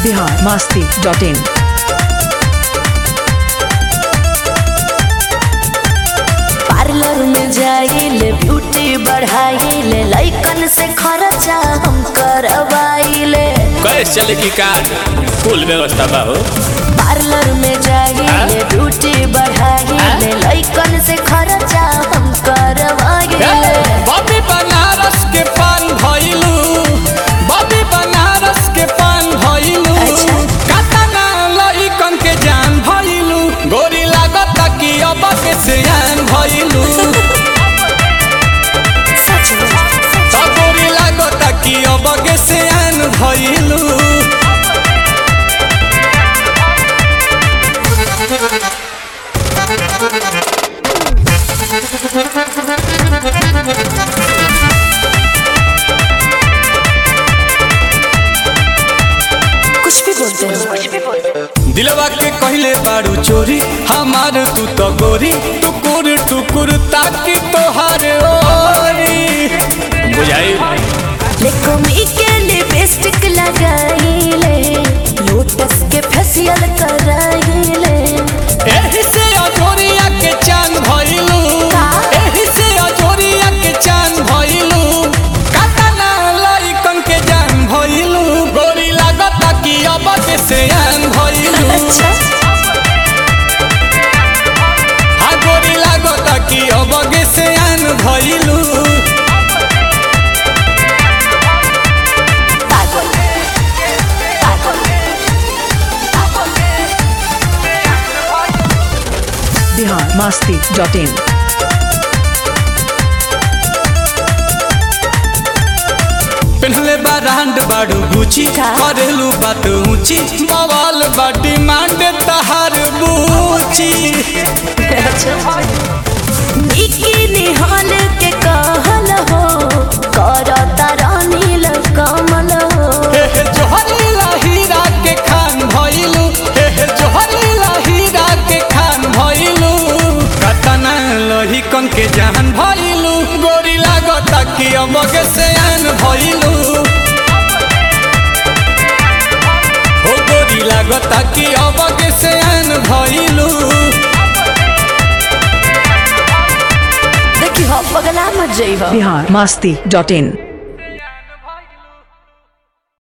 Bihar Masti dot in parlour में जाइले beauty बढ़ाइले लइकन से खर्चा हम करवाइले कैश चले की कार फुल व्यवस्था बा हो पार्लर में जाइले ब्यूटी बढ़ाइले लइकन से खर्चा हम करवाइले बॉबी बनारस के पान भइलू बॉबी बनारस के पान भइलू अच्छा। कातना लइकन के जान भइलू गोरी लागत कि अब के सियान भइलू सच में त गोरी लागत कि अब के सियान भइलू कुछ भी बोलते हैं कुछ भी बोलते हैं दिलवा के कहले बारू चोरी हमार तू तो गोरी टुकुर टुकुर ताकि तोहार ओरी बुझाई लेकोमी के लिपस्टिक लगाइले लोटस के फेशियल कराइले एही से अजोरिया के चांद भइलू का? एही से अजोरिया के चांद भइलू कातना लइकन के जान भइलू गोरी लागता कि अब के सियान भइलू अच्छा हा गोरी लागता कि अब के सियान भइलू पागल पागल बिहार मास्ती डॉट इन पेन्हले बा रांड बाड़ू गुची का? करेलू बात ऊंची बवाल बा डिमांड तहार बूची बिकिनी हॉल के कहल हो करता रानील कमल हो हे हे जोहरीला हीरा के खान भइलू हे हे जोहरीला हीरा के खान भइलू कतना लोही कन के जान भइलू गोरी लागता कि अमगे से आन भइलू हो गोरी लागता कि अमगे से आन भइलू देखी हो पगला मत जई हो बिहार मास्ती डॉट इन